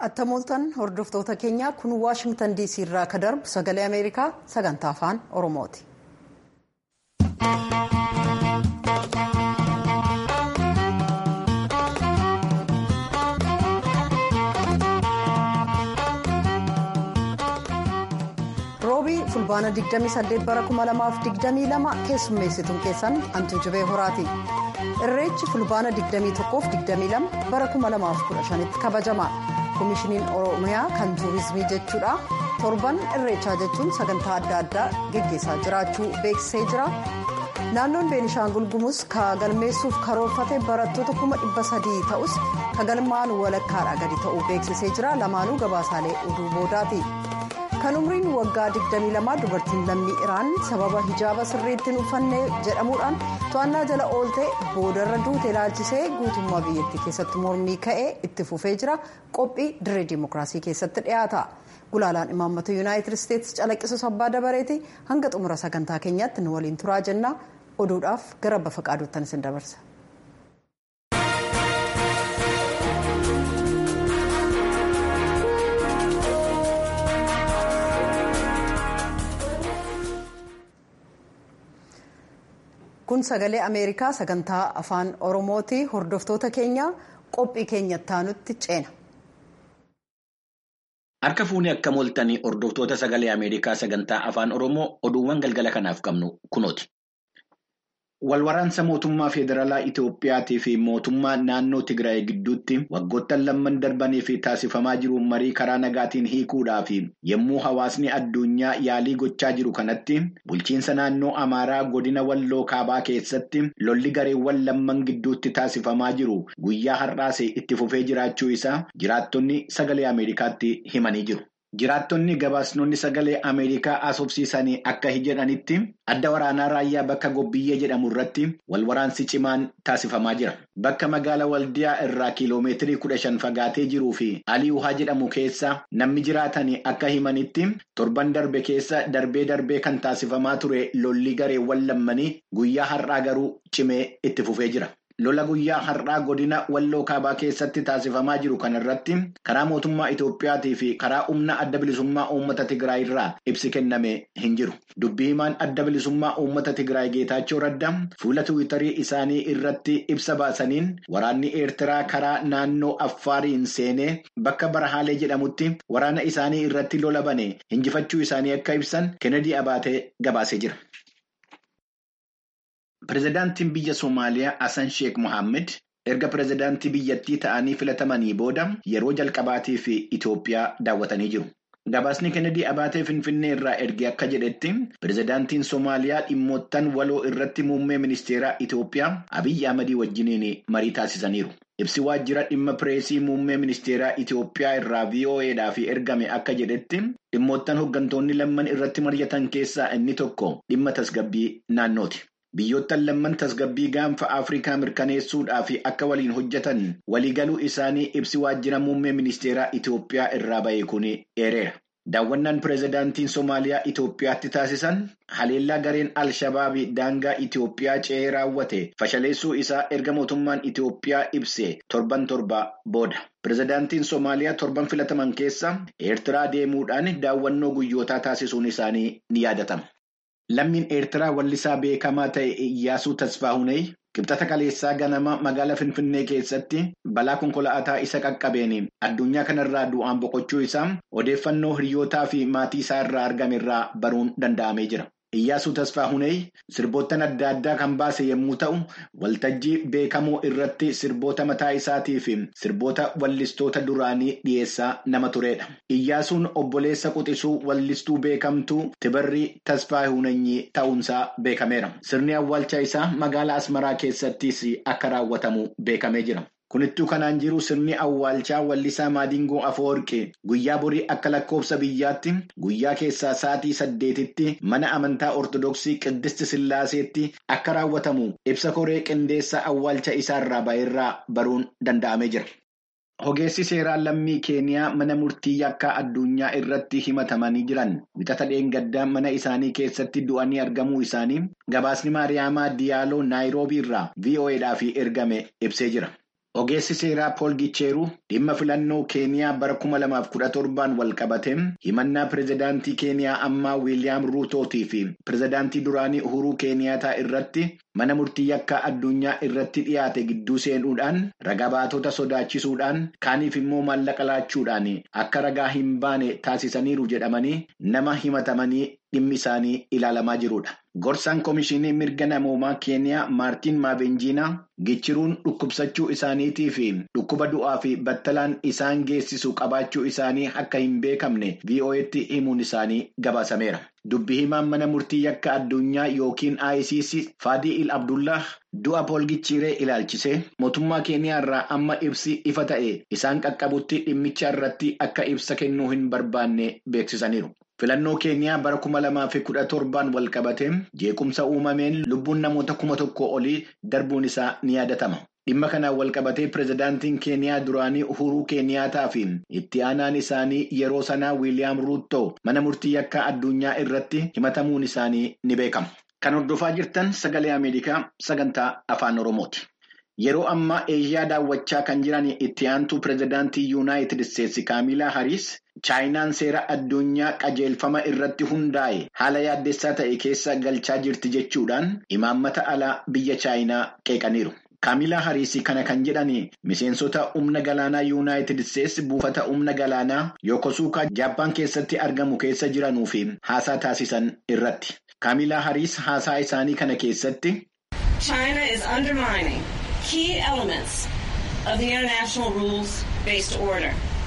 Attamooltan hordoftoota keenyaa kun Waashingtan DC irraa ka darbu sagalee Ameerikaa sagantaa afaan Oromooti. roobii fulbaana 28 bara 2022 keessummeessituun keessan antuu jibee horaati. irreechi fulbaana 21-22 bara 2015tti kabajama. koomishiniin oromiyaa kan tuurizimii jechuudha torban irreechaa jechuun sagantaa adda addaa geggeessaa jiraachuu beeksisee jira naannoon beenishaangul gumuus kagalmeessuuf karoorfate barattoota 300 ta'us kagalmaan walakkaadhaa gadi ta'uu beeksisee jira lamaanuu gabaasaalee oduu boodaati kan umriin waggaa 22 dubartiin lammii iraan sababa hijaaba sirriitti hin uffanne jedhamuudhaan to'annaa jala oolte boodarra duute ilaalchisee guutummaa biyyattii keessatti mormii ka'ee itti fufee jira qophii dirree dimookiraasii keessatti dhiyaata gulaalaan imaammata yuunaayitid isteetsi calaqqisus abbaa dabareeti hanga xumura sagantaa keenyaatti nu waliin turaa jenna oduudhaaf gara bafa qaaduuttan isin dabarsa. kun sagalee ameerikaa sagantaa afaan oromooti hordoftoota keenya qophii keenyatti aanutti ceena. Harka fuunee akka mooltanii hordoftoota sagalee ameerikaa sagantaa afaan oromoo oduuwwan galgala kanaaf qabnu kunooti. Walwaraansa mootummaa federaalaa Itoophiyaatii fi mootummaa naannoo Tigraay gidduutti waggoottan lamman darbanii fi taasifamaa jiru marii karaa nagaatiin hiikuudhaa fi yommuu hawaasni addunyaa yaalii gochaa jiru kanatti bulchiinsa naannoo Amaaraa godina Walloo Kaabaa keessatti lolli gareewwan lamman gidduutti taasifamaa jiru guyyaa har'aas itti fufee jiraachuu isaa jiraattonni sagalee Ameerikaatti himanii jiru. Jiraattonni gabaasnonni sagalee Ameerikaa asoobsiisanii akka jedhanitti adda waraanaa raayyaa bakka Gobbiyyee jedhamu irratti walwaraansi cimaan taasifamaa jira. Bakka magaala Waldiyaa irraa kiiloomeetirii kudha shan fagaatee jiruu fi Alii Wuhaa jedhamu keessa namni jiraatanii akka himanitti torban darbe keessa darbee darbee kan taasifamaa ture lolli gareewwan lammanii guyyaa har'aa garuu cimee itti fufee jira. Lola guyyaa har'aa godina Walloo Kaabaa keessatti taasifamaa jiru kanarratti karaa mootummaa Itoophiyaatii fi karaa humna adda bilisummaa uummata Tigraay irraa ibsi kenname hin jiru. Dubbii himaan adda bilisummaa uummata Tigraay Geetaachoo Raddaa fuula Tiwiitarii isaanii irratti ibsa baasaniin waraanni Eertiraa karaa naannoo Affaariin seenee bakka Barahaalee jedhamutti waraana isaanii irratti lola bane hinjifachuu isaanii akka ibsan Kennedy Abaatee gabaasee jira. Pireezidaantiin biyya Somaaliyaa Hassan Sheekh Mohaammed erga pireezidaantii biyyattii ta'anii filatamanii booda yeroo jalqabaatiif Itoophiyaa daawwatanii jiru. Gabaasni Kennedy Abaatee Finfinnee irraa erge akka jedhetti pireezidaantiin Somaaliyaa dhimmoottan waloo irratti muummee ministeeraa Itoophiyaa Abiyyi Ahmadii wajjiniin marii taasisaniiru. Ibsi waajjira dhimma pireesii muummee ministeeraa Itoophiyaa irraa VOAdhaaf ergame akka jedhetti dhimmoottan hooggantoonni lamman irratti mari'atan keessaa inni tokko dhimma tasgabbii naannooti. Biyyoottan lamman tasgabbii gaanfa Afrikaa mirkaneessuudhaaf akka waliin hojjetan waliigaluu isaanii ibsi waajjira muummee ministeeraa Itoophiyaa irraa ba'e kun eereera. Daawwannaan pireezidaantiin Somaaliyaa Itoophiyaatti taasisan haleellaa gareen Al-Shabaabii daangaa Itoophiyaa ce'ee raawwate fashaleessuu isaa erga mootummaan Itoophiyaa ibse torban torba booda. Pireezidaantiin Somaaliyaa torban filataman keessa Eertiraa deemuudhaan daawwannoo guyyootaa taasisuun isaanii ni yaadatama. Lammiin Eertiraa wallisaa beekamaa ta'e Iyyaasuu Tasfaahunee qibxata kaleessaa ganama magaalaa Finfinnee keessatti balaa konkolaataa isa qaqqabeen addunyaa kanarraa du'aan boqochuu isaa odeeffannoo hiriyootaa fi maatii isaa irraa argame irraa baruun danda'amee jira. Iyyaasuu Tasfaahunee sirboottan adda addaa kan baase yommuu ta'u, waltajjii beekamoo irratti sirboota mataa isaatii fi sirboota wallistoota duraanii dhiyeessaa nama turedha. Iyyaasuun obboleessa quxisuu wallistuu beekamtuu Tibarrii Tasfaahunee ta'uunsaa beekameera. Sirni awwaalcha isaa magaalaa Asmaraa keessattis akka raawwatamu beekamee jira. Kunittuu kanaan jiru sirni awwaalchaa wallisaa Maadingoo Afoorqee guyyaa borii akka lakkoofsa biyyaatti guyyaa keessaa sa'aatii saddeetitti mana amantaa Ortodoksii Qiddist Sillaaseetti akka raawwatamu ibsa koree qindeessa awwaalcha isaarraa ba'eerraa baruun danda'amee jira. Ogeessi seeraa lammii Keeniyaa mana murtii yakkaa addunyaa irratti himatamanii jiran wixata dheengaddaa mana isaanii keessatti du'anii argamuu isaanii gabaasni Maariyaamaa Diyaaloo Naayiroobii irraa VOAdhaaf ergame ibsee jira. Ogeessi seeraa Pool Gicheeruu dhimma filannoo Keeniyaa bara kuma lamaaf kudha torbaan wal qabate himannaa pirezidaantii Keeniyaa ammaa Wiiliyaam Ruutootii fi pirezidaantii duraanii Uhuruu Keeniyaataa irratti mana murtii yakkaa addunyaa irratti dhiyaate gidduu seenuudhaan ragaa baatota sodaachisuudhaan kaaniif immoo maallaqa laachuudhaan akka ragaa hin baane taasisaniiru jedhamanii nama himatamanii dhimmi isaanii ilaalamaa jirudha. Gorsaan Komishinii Mirga Namoomaa Keeniyaa Maartiin Maabenjiinaa Gichiruun dhukkubsachuu isaaniitii fi dhukkuba du'aa fi battalaan isaan geessisu qabaachuu isaanii akka hin beekamne VOA'tti himuun isaanii gabaasameera. Dubbi himaan mana murtii yakka addunyaa yookiin ICC Faadii Il Abdullah du'a Pool Gichiree ilaalchisee mootummaa Keeniyaa irraa amma ibsi ifa ta'e isaan qaqqabutti dhimmicha irratti akka ibsa kennuu hin barbaanne beeksisaniiru. Filannoo Keeniyaa bara kuma lamaa fi kudha torbaan wal qabate jeequmsa uumameen lubbuun namoota kuma tokko olii darbuun isaa ni yaadatama. Dhimma kanaan wal qabatee pirezidaantiin Keeniyaa duraanii Uhuruu Keeniyaataa fi itti aanaan isaanii yeroo sanaa Wiiliyaam Ruuttoo mana murtii yakkaa addunyaa irratti himatamuun isaanii ni beekama. Kan hordofaa jirtan sagalee Ameerikaa sagantaa afaan Oromooti. Yeroo ammaa Eeshiyaa daawwachaa kan jiran itti aantuu pirezidaantii Yuunaayitid Isteetsi Kaamilaa Hariis Chaayinaan seera addunyaa qajeelfama irratti hundaa'e haala yaaddessaa ta'e keessa galchaa jirti jechuudhaan imaammata alaa biyya Chaayinaa qeeqaniiru. Kaamilaa Hariis kana kan jedhani miseensota humna galaanaa Yuunaayitid Isteetsi buufata humna galaanaa Yokosuukaa Jaappaan keessatti argamu keessa jiranuu fi haasaa taasisan irratti. Kaamilaa Hariis haasaa isaanii kana keessatti. China is undermining key elements of the international rules-based order.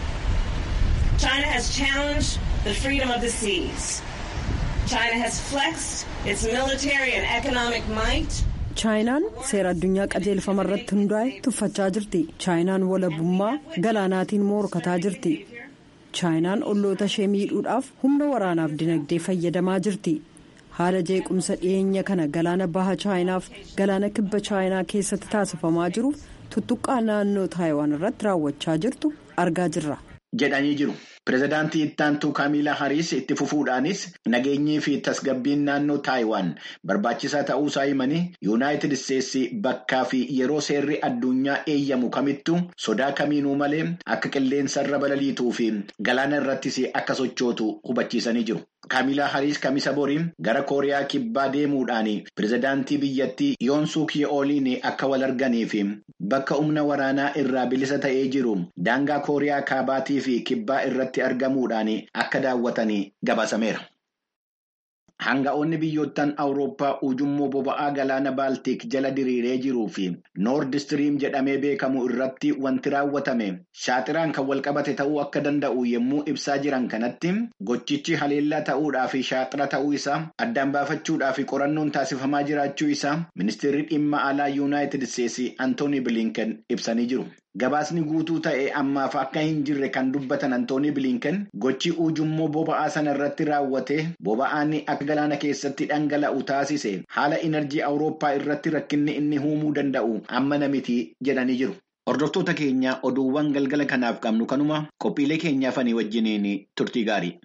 China has challenged the freedom of the seas. China has flexed its military and economic might. chaayinaan seera addunyaa qajeelfama irratti hundaa'e tuffachaa jirti chaayinaan walabummaa galaanaatiin morkataa jirti chaayinaan olloota ishee miidhuudhaaf humna waraanaaf dinagdee fayyadamaa jirti haala jeequmsa dhiyeenya kana galaana baha chaayinaaf galaana kibba chaayinaa keessatti taasifamaa jiruuf tuttuqqaa naannoo taayiwaan irratti raawwachaa jirtu argaa jirra. jedhanii jiru. Pireezidaantii ittaantuu Kaamilaa Hariis itti fufuudhaanis nageenyii fi tasgabbiin naannoo Taayiwaan barbaachisaa ta'uusaa himanii Yuunaayitid Isteetsi bakkaa fi yeroo seerri addunyaa eeyyamu kamittuu sodaa kamiinuu malee akka qilleensarra balaliituu fi galaana irrattis akka sochootu hubachiisanii jiru. Kaamilaa Hariis kamisa boriin gara Kooriyaa kibbaa deemuudhaan pireezidaantii biyyattii Yoon Suuk Ye'ooliin akka wal arganii fi bakka humna waraanaa irraa bilisa ta'ee jiru daangaa Kooriyaa kaabaatii fi kibbaa irratti argamuudhaan akka daawwatanii gabaasameera. Hanga'oonni biyyoottan Awurooppaa ujummoo boba'aa galaana Baaltik jala diriiree jiruu fi Noord Istiriim jedhamee beekamu irratti wanti raawwatame shaaxiraan kan walqabate ta'uu akka danda'u yommuu ibsaa jiran kanatti gochichi haleellaa ta'uudhaa fi shaaxira ta'uu isaa addaan baafachuudhaa fi qorannoon taasifamaa jiraachuu isaa ministeerri dhimma alaa yuunaayitid isteetsi Antoonii Bilinken ibsanii jiru. Gabaasni guutuu ta'e ammaaf akka hin jirre kan dubbatan Antoonii Bilinken gochi ujummoo boba'aa sana irratti raawwate boba'aan akka galaana keessatti dhangala'u taasise haala inerjii Awurooppaa irratti rakkinni inni uumuu danda'u amma namiti jedhanii jiru. Hordoftoota keenya oduuwwan galgala kanaaf qabnu kanuma qophiilee keenyaafanii wajjiniin turtii gaarii.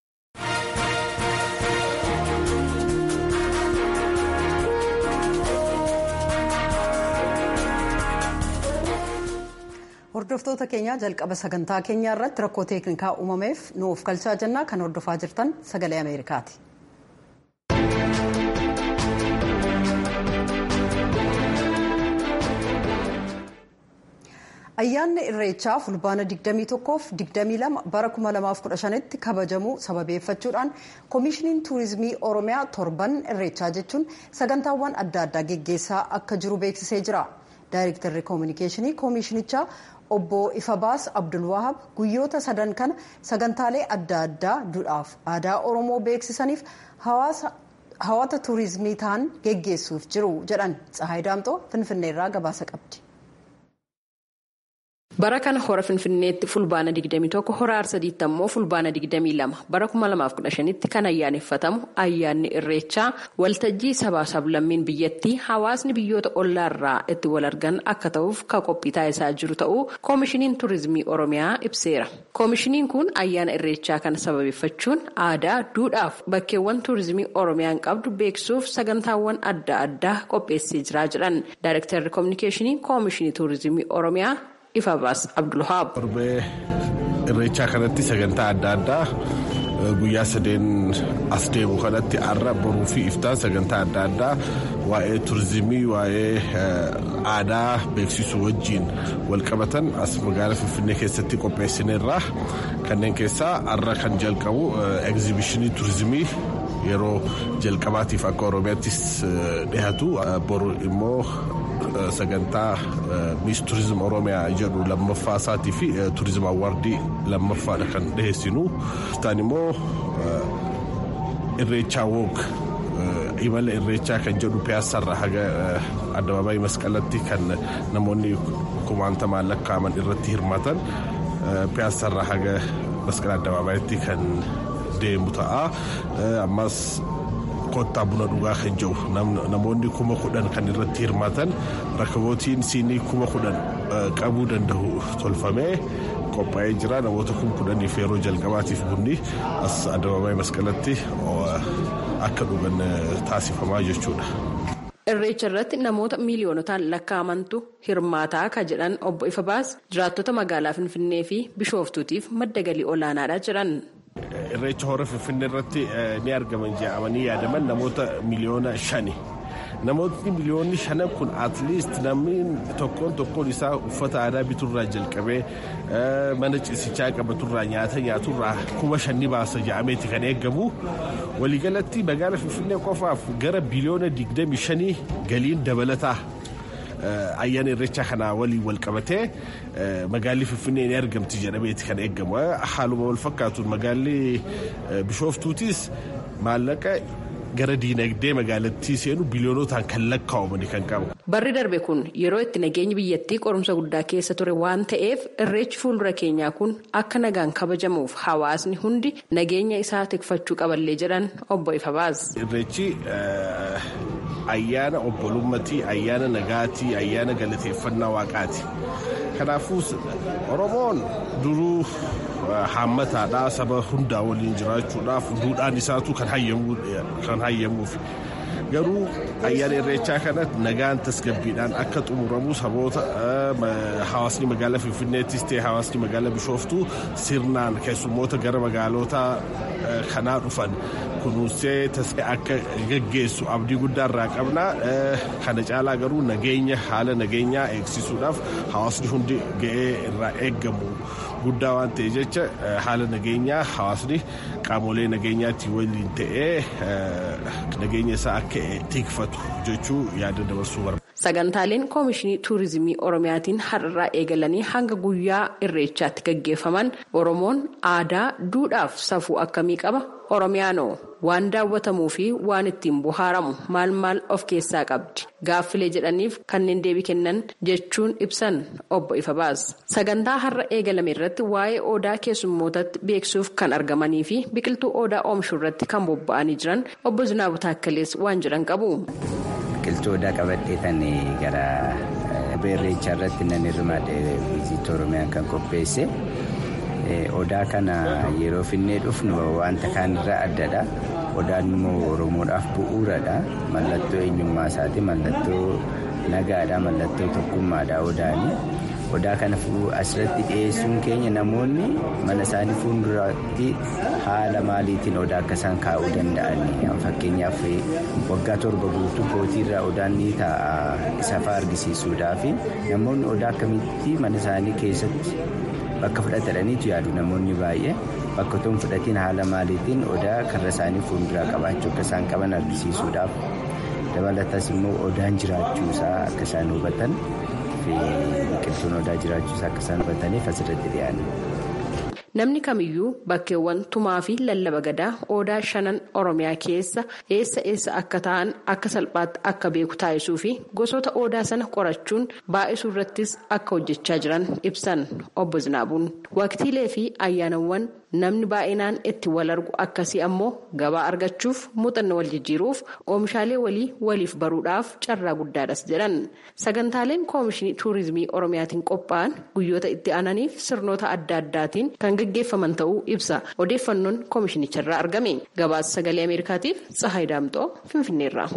Hordoftoota keenya jalqaba sagantaa keenyaa irratti rakkoo teeknikaa uumameef nuuf galchaa jennaa kan hordofaa jirtan sagalee Ameerikaati. Ayyaanni Irreechaa fulbaana 21 fi 22 bara 2015tti kabajamuu sababeeffachuudhaan Koomishiniin Tuurizimii Oromiyaa torban Irreechaa jechuun sagantaawwan adda addaa geggeessaa akka jiru beeksisee jira. Daayirektarri Koominikeeshinii Koomishinichaa obbo Ifabaas Abdulwahab guyyoota sadan kana sagantaalee adda addaa duudhaaf aadaa Oromoo beeksisaniif hawwata tuurizimii ta'an geggeessuuf jiru jedhan Tsahaay Daamxoo Finfinneerraa gabaasa qabdi. bara kana hora finfinneetti fulbaana 21 hora arsadiitti ammoo fulbaana 22 bara 2015tti kan ayyaaneffatamu ayyaanni irreechaa waltajjii sabaa sablammiin biyyattii hawaasni biyyoota ollaarraa itti wal argan akka ta'uuf ka qophii taasisaa jiru ta'uu koomishiniin tuurizimii oromiyaa ibseera koomishiniin kun ayyaana irreechaa kana sababeeffachuun aadaa duudhaaf bakkeewwan tuurizimii oromiyaan qabdu beeksisuuf sagantaawwan adda addaa qopheessee jiraa jedhan daayirektarri koominikeeshinii koomishinii tuurizimii oromiyaa. Ifabaas Abdulhaab. Torbee irreechaa kanatti sagantaa adda addaa guyyaa sadeen as deemu kanatti har'a boruu fi iftaan sagantaa adda addaa waa'ee turizimii waa'ee aadaa beeksisuu wajjiin walqabatan as magaalaa finfinnee keessatti qopheessineerra kanneen keessaa har'a kan jalqabu egzibishinii turizimii yeroo jalqabaatiif akka oromiyaattis dhihatu boru immoo. sagantaa miis turizim oromiyaa jedhu lammaffaa isaatii fi turizim awwaardii lammaffaadha kan dhiheessinu isaan immoo irreechaa woog imala irreechaa kan jedhu piyaasarra haga addabaabaayii masqalatti kan namoonni kumaantamaan lakkaa'aman irratti hirmaatan piyaasarra haga masqala addabaabayitti kan deemu ta'a ammas kottaa buna dhugaa kan jiru namoonni kuma kudhan kan irratti hirmaatan rakkabootiin siinii kuma kudhan qabuu danda'u tolfamee qophaa'ee jira namoota kuma kudhaniif yeroo jalqabaatiif bunni as addabaabaayii masqalatti akka dhugan taasifamaa jechuudha. irreecha irratti namoota miiliyoonotaan lakkaa'amantu hirmaataa ka jedhan obbo Ifabaas jiraattota magaalaa Finfinnee fi Bishooftuutiif madda galii olaanaadha jedhan. irreecha hora finfinnee irratti ni argaman jedhamanii yaadaman namoota miliyoona shani namootni miliyoonni shanan kun atliist namni tokkoon tokkoon isaa uffata aadaa biturraa jalqabee mana ciisichaa qabaturraa nyaata nyaaturraa kuma shanni baasa jedhameeti kan eegamu waliigalatti magaala finfinnee qofaaf gara biliyoona digdami shanii galiin dabalataa. ayyaana irreechaa kanaa waliin wal qabatee magaalli finfinnee ni argamti jedhameeti kan eegamu haaluma wal fakkaatuun magaalli bishooftuutis maallaqa gara diinagdee magaalattii seenu biliyoonotaan kan lakkaa'amani kan qabu. Barri darbe kun yeroo itti nageenyi biyyattii qorumsa guddaa keessa ture waan ta'eef irreechi fuuldura keenyaa kun akka nagaan kabajamuuf hawaasni hundi nageenya isaa tikfachuu qaballee jedhan obbo Ifabaas. Irreechi ayyaana obbolummatii ayyaana nagaatii ayyaana galateeffannaa waaqaati kanaafuu oromoon duruu haammataadhaa saba hundaa waliin jiraachuudhaaf duudhaan isaatu kan hayyamuuf garuu ayyaana irreechaa kanatti nagaan tasgabbiidhaan akka xumuramu saboota hawaasni magaalaa finfinneettis ta'e hawaasni magaalaa bishooftuu sirnaan keessummoota gara magaalota kanaa dhufan kunuunsee akka gaggeessu abdii guddaa irraa qabna kana caalaa garuu nageenya haala nageenyaa eegsisuudhaaf hawaasni hundi ga'ee irraa eeggamu guddaa waan ta'e jecha haala nageenyaa hawaasni qaamolee nageenyaatti waliin ta'ee nageenya isaa akka tikfatu jechuu yaada dabarsuu barbaada. Sagantaaleen Koomishinii Tuurizimii Oromiyaatiin har'arraa eegalanii hanga guyyaa irreechaatti gaggeeffaman Oromoon aadaa, duudhaaf safuu akkamii qaba? Oromiyaanoo waan daawwatamuu fi waan ittiin bohaaramu maal maal of keessaa qabdi? Gaaffilee jedhaniif kanneen deebii kennan jechuun ibsan obbo Ifabaas. Sagantaa har'a eegalame irratti waa'ee odaa keessummootatti beeksuuf kan argamanii fi biqiltuu odaa oomishuu irratti kan bobba'anii jiran obbo Zinaabu Taakkalees waan jedhan qabu. biqiltuu odaa qabadhee kan gara irreechaa irratti nan hirmaadhe viizit oromiyaan kan qopheesse odaa kana yeroo finnee dhufnu wanta kaanirraa addadha odaan immoo oromoodhaaf bu'uuradha mallattoo eenyummaa isaati mallattoo nagaadha mallattoo tokkummaadha odaani odaa kana asirratti dhiyeessuun keenya namoonni mana isaanii fuulduratti haala maaliitiin odaa akka isaan kaa'uu danda'an fakkeenyaaf waggaa torba guutuu kootiirraa odaan ni taa'a isafa argisiisuudhaaf namoonni odaa akkamitti mana isaanii keessatti bakka fudhataniitu yaadu namoonni baay'ee bakka otoo hin fudhatiin haala maaliitiin odaa karra isaanii fuulduraa qabaachuu akka isaan qaban argisiisuudhaaf dabalatas immoo odaan jiraachuusaa akka isaan hubatan. biqiltuun odaa jiraachuusaa akka isaan hubataniif asirratti dhiyaanne. namni kamiyyuu bakkeewwan tumaa fi lallaba gadaa odaa shanan oromiyaa keessa eessa eessa akka ta'an akka salphaatti akka beeku taasisuu fi gosoota odaa sana qorachuun baay'isuu irrattis akka hojjechaa jiran ibsan obbo Zinaabuun waqtiilee fi ayyaanawwan namni baay'inaan itti wal argu akkasii ammoo gabaa argachuuf muuxannoo wal jijjiiruuf oomishaalee walii waliif baruudhaaf carraa guddaadhas jedhan sagantaaleen koomishinii tuurizimii oromiyaatiin qophaa'an guyyoota itti aananiif sirnoota adda addaatiin kan gaggeeffaman ta'uu ibsa odeeffannoon koomishinicharraa argame gabaasa sagalee ameerikaatiif tsahaay daamxoo finfinneerra.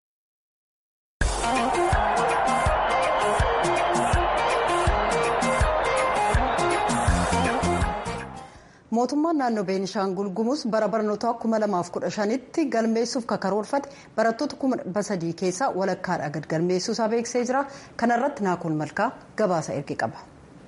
mootummaan naannoo beenishaangul gumuus bara barnootaa 2015tti galmeessuuf karoorfate barattoota 300 keessaa walakkaadhaa gad galmeessuusaa beeksisee jira kanarratti naakuun malkaa gabaasa erge qaba.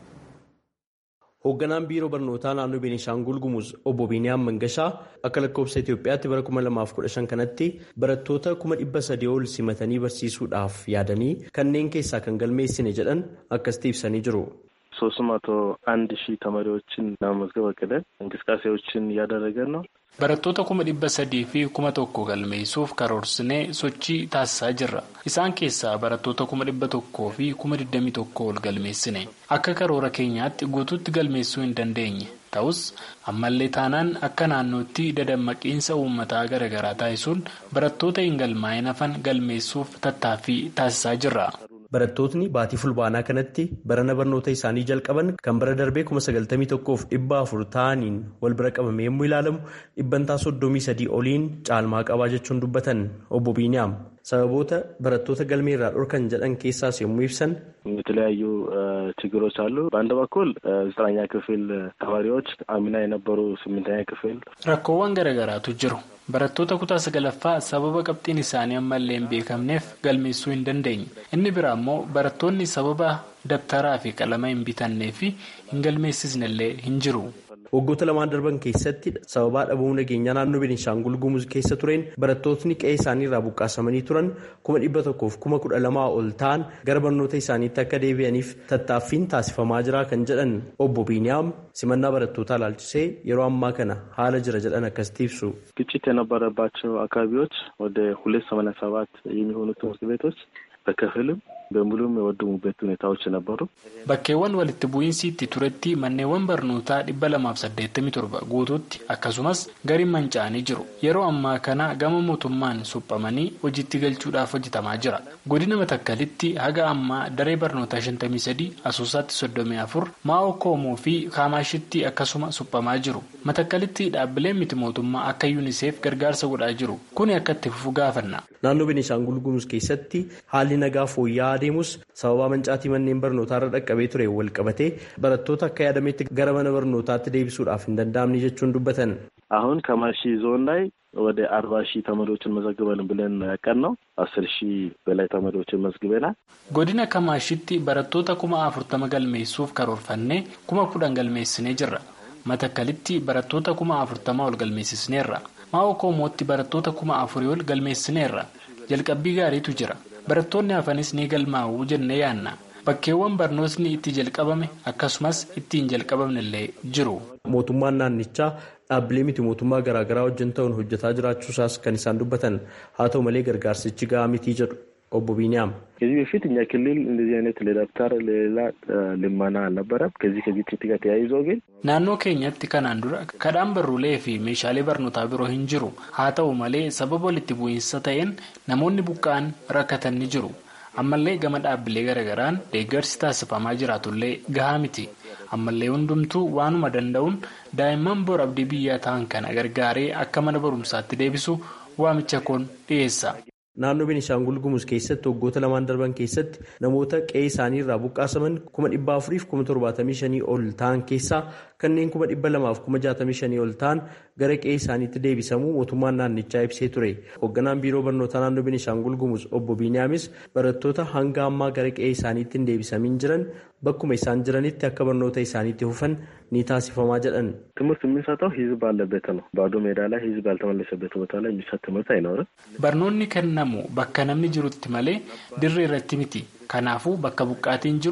hoogganaan biiroo barnootaa naannoo beenishaangul gumuuz obbo biiniyaam mangashaa akka lakkoofsa itiyoophiyaatti bara 2015 kanatti barattoota 300 ol simatanii barsiisuudhaaf yaadanii kanneen keessaa kan galmeessine jedhan akkasitti ibsanii jiru. ሶስት መቶ አንድ ሺህ ተማሪዎችን ለመመዝገብ አቅደን እንቅስቃሴዎችን እያደረገን ነው። barattoota kuma dhibba sadii fi kuma tokko galmeessuuf karoorsinee sochii taasisaa jirra isaan keessaa barattoota kuma dhibba tokkoo fi kuma digdamii tokko ol galmeessine akka karoora keenyaatti guutuutti galmeessuu hin dandeenye ta'us ammallee taanaan akka naannootti dadammaqiinsa uummataa garaagaraa taasisuun barattoota hin galmaa'in hafan galmeessuuf tattaaffii taasisaa jirra. Barattootni baatii fulbaanaa kanatti barana barnoota isaanii jalqaban kan bara darbee kuma sagaltamii tokkoof dhibba afur ta'aniin wal bira qabame yommuu ilaalamu dhibbantaa soddomii sadii oliin caalmaa qabaa jechuun dubbatan obbo Biiniyaam sababoota barattoota galmee irraa dhorkan jedhan keessaas yommuu ibsan. የተለያዩ ችግሮች አሉ። በአንድ በኩል ዘጠነኛ ክፍል ተማሪዎች አምና የነበሩ ስምንተኛ ክፍል rakkoowwan garaagaraatu jiru. barattoota kutaa sagalaffaa sababa qabxiin isaanii ammallee hin beekamneef galmeessuu hin dandeenye inni biraa immoo barattoonni sababa dabtaraa fi qalama hin bitannee fi hin galmeessisnellee hin jiru. waggoota lamaan darban keessatti sababaa dhabuu nageenyaa naannoo beenishaangul gumuz keessa tureen barattootni qe'ee isaanii irraa buqqaasamanii turan kuma dhibba tokkoof kuma kudha lamaa ol ta'an gara barnoota isaaniitti akka deebi'aniif tattaaffiin taasifamaa jira kan jedhan obbo biiniyaam simannaa barattootaa ilaalchisee yeroo ammaa kana haala jira jedhan akkasitti ibsu. ግጭት የነበረባቸው አካባቢዎች ወደ ሁለት ሰማንያ ሰባት የሚሆኑ ትምህርት ቤቶች በከፊልም በሙሉም የወደሙበት ሁኔታዎች ነበሩ። bakkeewwan walitti bu'iinsi itti turetti manneewwan barnootaa dhibba lamaaf saddeettamii torba guutuutti akkasumas gariin manca'anii jiru yeroo ammaa kana gama mootummaan suphamanii hojiitti galchuudhaaf hojjetamaa jira godina matakkalitti haga ammaa daree barnootaa shantamii sadii asoosaatti soddomii afur maa'oo koomoo fi kaamaashitti akkasuma suphamaa jiru matakkalitti dhaabbileen miti mootummaa akka yuuniseef gargaarsa godhaa jiru kuni akka itti fufu gaafanna. naannoo beenishaangul gumuz keessatti haalli nagaa fooyya'aa adeemus sababa mancaatii manneen barnootaa irra dhaqqabee ture wal qabatee barattoota akka yaadametti gara mana barnootaatti deebisuudhaaf hin danda'amne jechuun dubbatan. አሁን ከማሺ ዞን ላይ ወደ አርባ ሺህ ተማሪዎችን መዘግበን ብለን ያቀን ነው አስር ሺህ በላይ ተማሪዎችን መዝግበናል። godina kamaashitti barattoota kuma afurtama galmeessuuf karoorfannee kuma kudhan galmeessinee jirra matakkalitti barattoota kuma afurtama ol galmeessisneerra maa'oo koomootti barattoota kuma afurii ol galmeessineerra jalqabbii gaariitu jira barattoonni hafanis ni galmaa'uu jennee yaanna bakkeewwan barnootni itti jalqabame akkasumas itti hin jalqabamnellee jiru. mootummaan naannichaa dhaabbilee miti mootummaa garaagaraa wajjin ta'uun hojjetaa jiraachuusaas kan isaan dubbatan haa ta'u malee gargaarsichi gahaa mitii jedhu obbo Biiniyaam. ከዚህ በፊት እኛ ክልል እንደዚህ አይነት ለደብተር ለሌላ ልመና አልነበረም። ከዚህ ከግጭት ጋር ተያይዞ ግን naannoo keenyatti kanaan dura kadhaan barruulee fi meeshaalee barnootaa biroo hin jiru haa ta'u malee sababa walitti bu'iinsa ta'een namoonni buqqa'an rakkatan ni jiru ammallee gama dhaabbilee garaagaraan deeggarsi taasifamaa jiraatullee gahaa miti ammallee hundumtuu waanuma danda'uun daa'imman bor abdii biyyaa ta'an kana gargaaree akka mana barumsaatti deebisu waamicha koon dhiyeessa. naannoo beenishaangul gumuz keessatti waggoota lamaan darban keessatti namoota qe'ee isaanii irraa buqqaasaman kuma dhibba afuriif kuma torbaatamii shanii ol ta'an keessaa kanneen kuma dhibba lamaaf kuma jaatamii shanii ol ta'an gara qe'ee isaaniitti deebisamuu mootummaan naannichaa ibsee ture hoogganaan biiroo barnootaa naannoo beenishaangul gumuz obbo biiniyaamis barattoota hanga ammaa gara qe'ee isaaniitti hin deebisamin jiran bakkuma isaan jiranitti akka barnoota isaaniitti fufan ni taasifamaa jedhan. ትምህርት የምንሰጠው ህዝብ ባለበት ነው። ባዶ ሜዳ ላይ ህዝብ ያልተመለሰበት ቦታ ላይ የሚሰጥ ትምህርት አይኖርም። barnoonni kennamu bakka namni jirutti malee dirree irratti miti kanaafuu bakka buqqaatiin jiru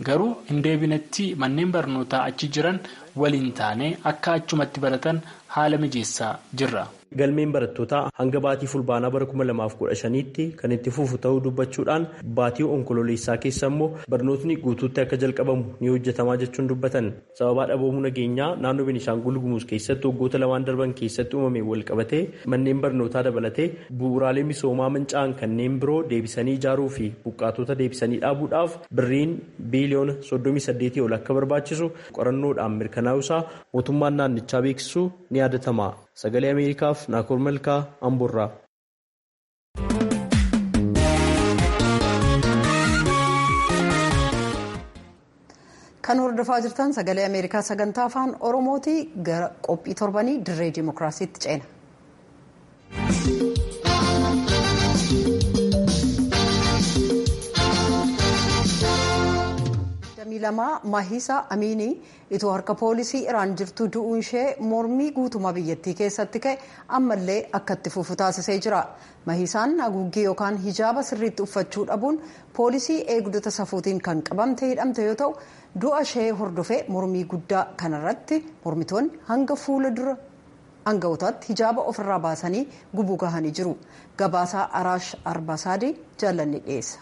garuu hin deebinetti manneen barnootaa achi jiran waliin taane akka achumatti baratan haala mijeessaa jirra. Galmeen barattootaa hanga baatii fulbaanaa bara 2015tti kan itti fufu ta'uu dubbachuudhaan baatii onkololeessaa keessa immoo barnootni guutuutti akka jalqabamu ni hojjetamaa jechuun dubbatan. Sababaa dhaboomuu nageenyaa naannoo Beenishaangul Gumuz keessatti waggoota lamaan darban keessatti uumame wal qabatee manneen barnootaa dabalatee bu'uuraalee misoomaa manca'an kanneen biroo deebisanii ijaaruu fi buqqaatota deebisanii dhaabuudhaaf birriin biiliyoona 38 ol akka barbaachisu qorannoodhaan mirkanaa'uusaa mootummaan naannichaa beeksisuu ni yaadatama. Sagalee Ameerikaaf Naakoor Malkaa Amboorraa. Kan hordofaa jirtan sagalee Ameerikaa sagantaa afaan Oromooti gara qophii torbanii dirree Dimookiraasiitti ceena. lamaa Mahisaa Amiinii itoo harka poolisii Iraan jirtu du'uun ishee mormii guutumaa biyyattii keessatti ka'e ammallee akka itti fufu taasisee jira. Mahisaan haguuggii yookaan hijaaba sirriitti uffachuu dhabuun poolisii eegdota safuutiin kan qabamte hidhamte yoo ta'u du'a ishee hordofee mormii guddaa kanarratti mormitoonni hanga fuula dura aanga'ootaatti hijaaba ofirraa baasanii gubuu gahanii jiru. Gabaasaa Araash Arbaasaadii jaallanni dhiyeessa.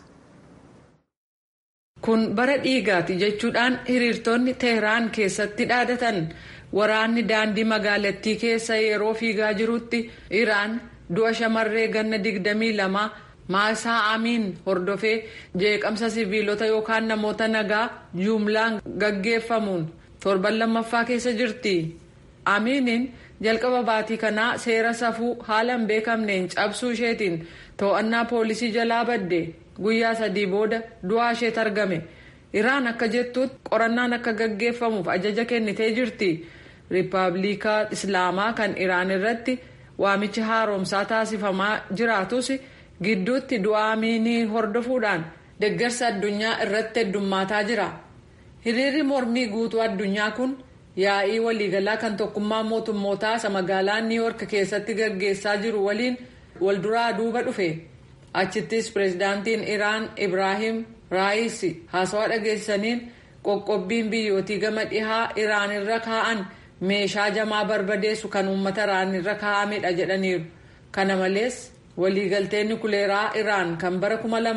Kun bara dhiigaati jechuudhaan hiriirtonni Teheraan keessatti dhaadatan waraanni daandii magaalattii keessa yeroo fiigaa jirutti Iraan du'a shamarree ganna digdamii lama Maasaa Amiin hordofee jeeqamsa siviilota yookaan namoota nagaa jumlaan gaggeeffamuun torban lammaffaa keessa jirti. Amiiniin jalqaba baatii kanaa seera safuu haala hin beekamneen cabsuu isheetiin to'annaa poolisii jalaa badde. guyyaa sadii booda du'aa isheetti argame iraan akka jettuutti qorannaan akka gaggeeffamuuf ajaja kennitee jirti riippaabilikaa islaamaa kan iraan irratti waamichi haaromsaa taasifamaa jiraatus gidduutti du'aa Amiinii hordofuudhaan deeggarsa addunyaa irratti heddummaataa jira hiriirri mormii guutuu addunyaa kun yaa'ii waliigalaa kan tokkummaa mootummootaa isa magaalaa niiwoork keessatti gaggeessaa jiru waliin walduraa duuba dhufe. achittis pireezidaantiin iraan ibraahim raayisi haasawaa dhageessaniin qoqqobbiin biyyootii gama dhihaa iraan irra kaa'an meeshaa jamaa barbadeessu kan uummata iraan irra kaa'amedha jedhaniiru kana malees waliigalteen nukuleeraa iraan kan bara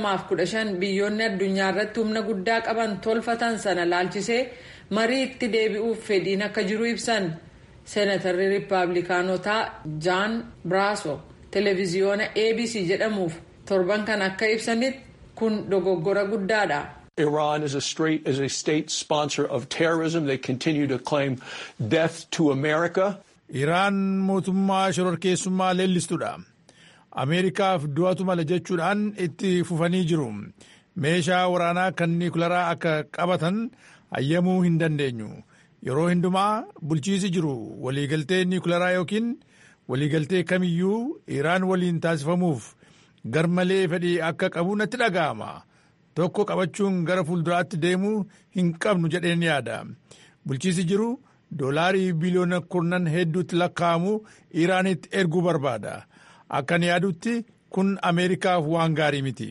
2015 biyyoonni addunyaa irratti humna guddaa qaban tolfatan sana laalchisee marii itti deebi'uuf fedhiin akka jiru ibsan seenatarri riippaabilikaanotaa jaan biraaso televiziyoona abc jedhamuuf torban kan akka ibsanitti kun dogoggora guddaadha. Iran is a, straight, is a state sponsor of terrorism. They continue to claim death to America. Iraan mootummaa shororkeessummaa leellistuudha. Ameerikaaf du'atu mala jechuudhaan itti fufanii jiru. Meeshaa waraanaa kan niikularaa akka qabatan hayyamuu hin dandeenyu. Yeroo hundumaa bulchiisi jiru waliigaltee niikularaa yookiin waliigaltee kamiyyuu Iraan waliin taasifamuuf garmalee fedhii akka qabu natti dhaga'ama. Tokko qabachuun gara fuulduraatti deemuu hin qabnu jedheen yaada. Bulchiisi jiru doolaarii biliyoona kurnan hedduutti lakkaa'amu Iraanitti erguu barbaada. Akkan yaadutti kun Ameerikaaf waan gaarii miti.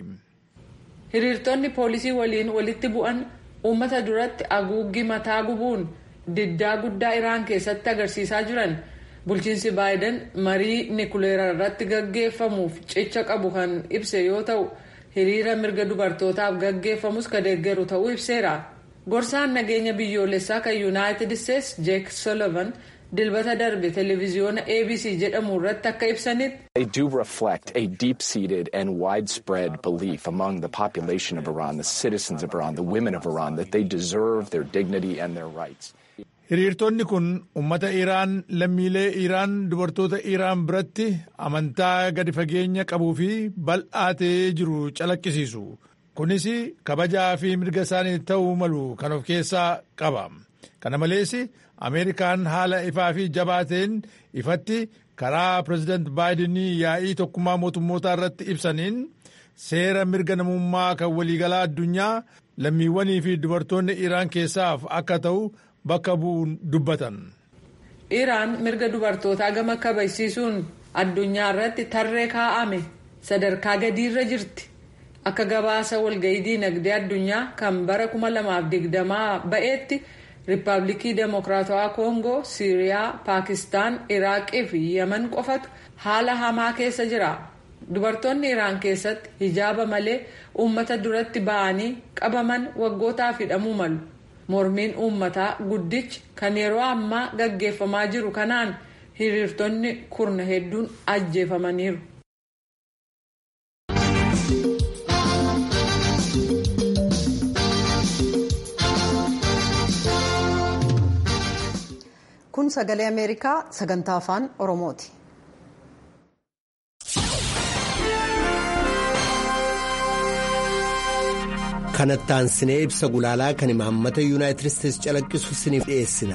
Hiriirtonni poolisii waliin walitti bu'an uummata duratti haguuggii mataa gubuun diddaa guddaa Iraan keessatti agarsiisaa jiran. bulchiinsi baayiden marii nikuleeraa irratti gaggeeffamuuf cicha qabu kan ibse yoo ta'u hiriira mirga dubartootaaf gaggeeffamus ka deeggaru ta'uu ibseera gorsaan nageenya biyyoolessaa kan yuunaayitid isteets jeek solovan dilbata darbe televiziyoona abc jedhamu irratti akka ibsanitti. They do reflect a deep-seated and widespread belief among the population of Iran, the citizens of Iran, the women of Iran, that they deserve their dignity and their rights. Hiriirtonni kun uummata Iraan lammiilee Iraan dubartoota Iraan biratti amantaa gadi fageenya qabuu fi bal'aa ta'ee jiru calaqqisiisu. Kunis kabajaa fi mirga isaanii ta'uu malu kan of keessaa qaba. Kana malees Ameerikaan haala ifaa fi jabaa ta'een ifatti karaa pireezidaant Baayidenii yaa'ii tokkummaa mootummootaa irratti ibsaniin seera mirga namummaa kan waliigalaa addunyaa lammiiwwanii fi dubartoonni Iraan keessaaf akka ta'u. bakka bu'uun dubbatan. Iraan mirga dubartootaa gama kabajsiisuun addunyaa irratti tarree kaa'ame sadarkaa gadiirra jirti. akka gabaasa walga'ii diinagdee addunyaa kan bara 2020 ba'eetti riippaabilikii deemokiraatawaa koongoo siiriyaa paakistaan iraaqii fi yaman qofatu haala hamaa keessa jira dubartoonni iraan keessatti hijaaba malee uummata duratti ba'anii qabaman waggootaaf hidhamuu malu mormiin uummataa guddichi kan yeroo ammaa gaggeeffamaa jiru kanaan hiriirtonni kurna hedduun ajjeefamaniiru. kun sagalee ameerikaa sagantaa afaan oromooti. kanatti aansinee ibsa gulaalaa kan imaammata yuunaayitid isteetsi calaqqisu isiniif dhiyeessina.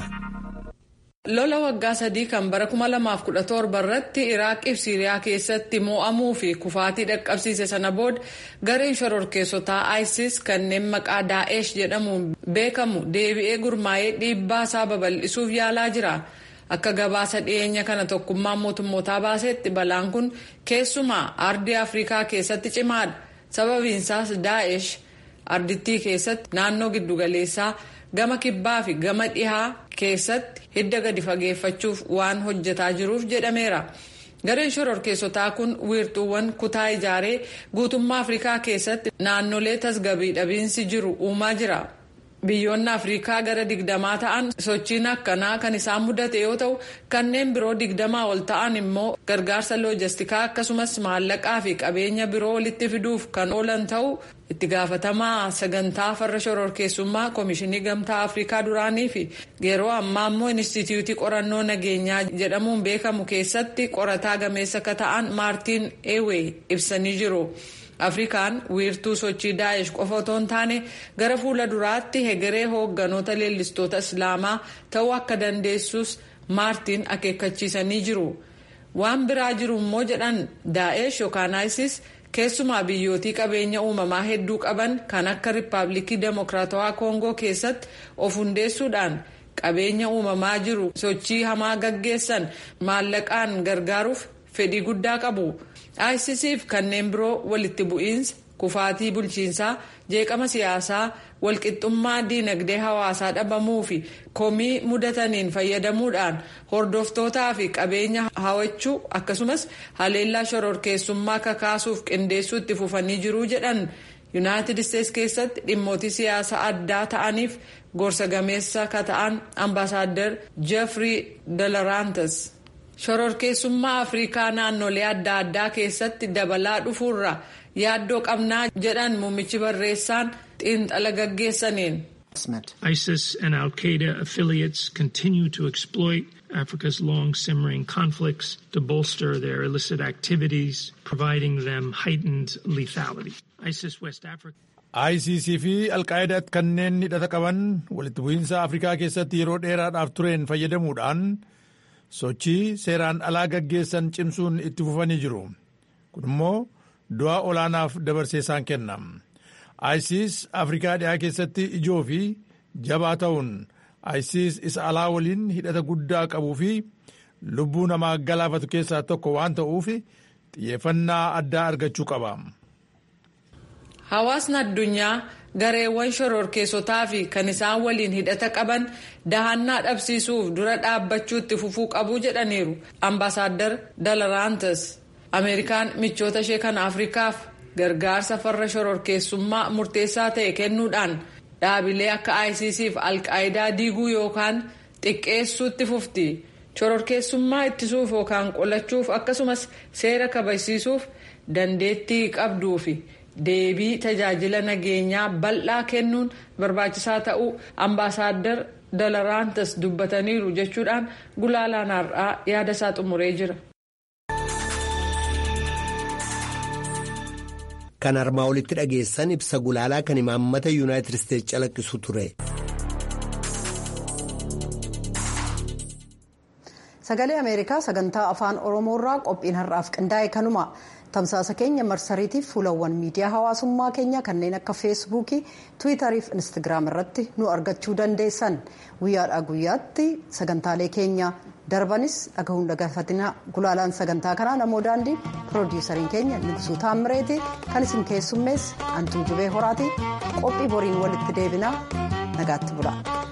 lola waggaa sadii kan bara 2017 irratti iraaqii fi siiriyaa keessatti mo'amuu fi kufaatii dhaqqabsiise sana booda gareen shororkeessotaa isis kanneen maqaa daa'esh jedhamuun beekamu deebi'ee gurmaa'ee dhiibbaa isaa babal'isuuf yaalaa jira. akka gabaasa dhiyeenya kana tokkummaan mootummootaa baasetti balaan kun keessumaa ardii afrikaa keessatti cimaadha sababiinsaas daa'esh ardittii keessatti naannoo giddugaleessaa gama kibbaa fi gama dhihaa keessatti hidda gadi fageeffachuuf waan hojjetaa jiruuf jedhameera. gareen shororkeessotaa kun wiirtuuwwan kutaa ijaaree guutummaa afrikaa keessatti naannolee tasgabbii dhabiinsi jiru uumaa jira. biyyoonni afrikaa gara digdamaa ta'an sochiin akkanaa kan isaan mudate yoo ta'u kanneen biroo digdamaa ol ta'an immoo gargaarsa loojistikaa akkasumas maallaqaa fi qabeenya biroo walitti fiduuf kan oolan ta'u itti gaafatamaa sagantaa farra shororkeessummaa koomishinii gamtaa afrikaa duraanii fi yeroo ammaa immoo inistituutii qorannoo nageenyaa jedhamuun beekamu keessatti qorataa gameessa akka ta'an maartiin eewee ibsanii jiru. afrikaan wiirtuu sochii daa'ish qofa otoo hin taane gara fuula duraatti hegeree hoogganoota leellistoota islaamaa ta'uu akka dandeessus maartiin akeekkachiisanii jiru waan biraa jiru immoo jedhan daa'ish yookaan isis keessumaa biyyootii qabeenya uumamaa hedduu qaban kan akka riippaabilikii deemokiraatawaa koongoo keessatti of hundeessuudhaan qabeenya uumamaa jiru sochii hamaa gaggeessan maallaqaan gargaaruuf fedhii guddaa qabu. ISIS fi kanneen biroo walitti bu'iinsa kufaatii bulchiinsaa jeeqama siyaasaa walqixxummaa diinagdee hawaasaa dhabamuu fi komii mudataniin fayyadamuudhaan hordoftootaa fi qabeenya hawachuu akkasumas haleellaa shororkeessummaa kakaasuuf qindeessuu itti fufanii jiruu jedhan yuunaayitid isteetsi keessatti dhimmootii siyaasaa addaa ta'aniif gorsa gameessa ka ta'an ambaasaaddar jeefrii dalaraantas. shororkeessummaa afrikaa naannolee adda addaa keessatti dabalaa dhufuurra yaaddoo qabnaa jedhan muummichi barreessaan xiinxala gaggeessaniin. ISIS and Al Qaeda affiliates continue to exploit Africa's long simmering conflicts to bolster their illicit activities, providing them heightened lethality. ISIS West Africa. ICC fi Alqaa'idaatti kanneen hidhata qaban walitti bu'iinsa Afrikaa keessatti yeroo dheeraadhaaf tureen fayyadamuudhaan sochii seeraan alaa gaggeessan cimsuun itti fufanii jiru kun immoo du'a olaanaaf dabarsee isaan kenna isis afrikaa dhiyaa keessatti ijoo fi jabaa ta'uun isis isa alaa waliin hidhata guddaa qabuu fi lubbuu namaa galaafatu keessaa tokko waan ta'uuf xiyyeeffannaa addaa argachuu qaba. hawaasni addunyaa gareewwan shororkeessotaa fi kan isaan waliin hidhata qaban dahannaa dhabsiisuuf dura dhaabbachuu itti fufuu qabu jedhaniiru ambaasaadar dalaraantas ameerikaan michoota ishee kan afrikaaf gargaarsa farra shororkeessummaa murteessaa ta'e kennuudhaan dhaabilee akka isis fi alqaayidaa diiguu yookaan xiqqeessuu itti fufti shororkeessummaa ittisuuf yookaan qolachuuf akkasumas seera kabajsiisuuf dandeettii qabduufi. deebii tajaajila nageenyaa bal'aa kennuun barbaachisaa ta'uu ambaasaadar dalaraantas dubbataniiru jechuudhaan gulaalaan har'aa yaada isaa xumuree jira. kan armaa olitti dhageessan ibsa gulaalaa kan imaammata yuunaayitid isteetsi calaqqisu ture. sagalee ameerikaa sagantaa afaan oromoorraa qophiin har'aaf qindaa'e kanuma tamsaasa keenya marsariitiif fuulawwan miidiyaa hawaasummaa keenya kanneen akka feesbuukii tiwiitarii fi instagiraam irratti nu argachuu dandeessan guyyaadhaa guyyaatti sagantaalee keenya darbanis dhagahuun dhagafatina gulaalaan sagantaa kanaa namoo daandii piroodiisariin keenya nugsuu taammireeti kan isin keessummees antuu jubee horaati qophii boriin walitti deebinaa nagaatti bula.